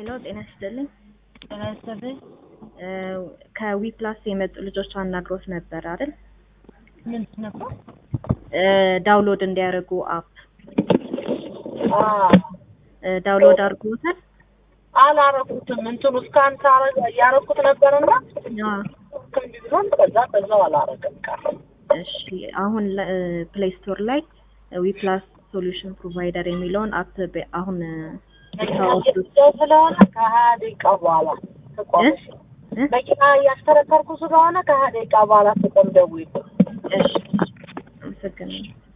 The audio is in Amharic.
ሄሎ ጤና ይስጥልኝ። ጤና ይስጥልኝ። ከዊ ፕላስ የመጡ ልጆች አናግሮት ነበር አይደል? ምን ነበር? ዳውንሎድ እንዲያደርጉ አፕ አዎ ዳውንሎድ አድርጎታል? አላረኩትም። እንትኑ እስካን ሳረግ ያረኩት ነበርና አዎ። ክንድ ቢሆን ከዛ በዛው አላረገም ቀረ። እሺ አሁን ፕሌይ ስቶር ላይ ዊ ፕላስ ሶሉሽን ፕሮቫይደር የሚለውን አፕ በ- አሁን ብታወርዱት ሰው ስለሆነ ከሀያ ደቂቃ በኋላ ትቆምሽ። እ? መኪና እያሽከረከርኩ ስለሆነ ከሀያ ደቂቃ በኋላ ትቆም ደውዪ። እሺ አመሰግናለሁ።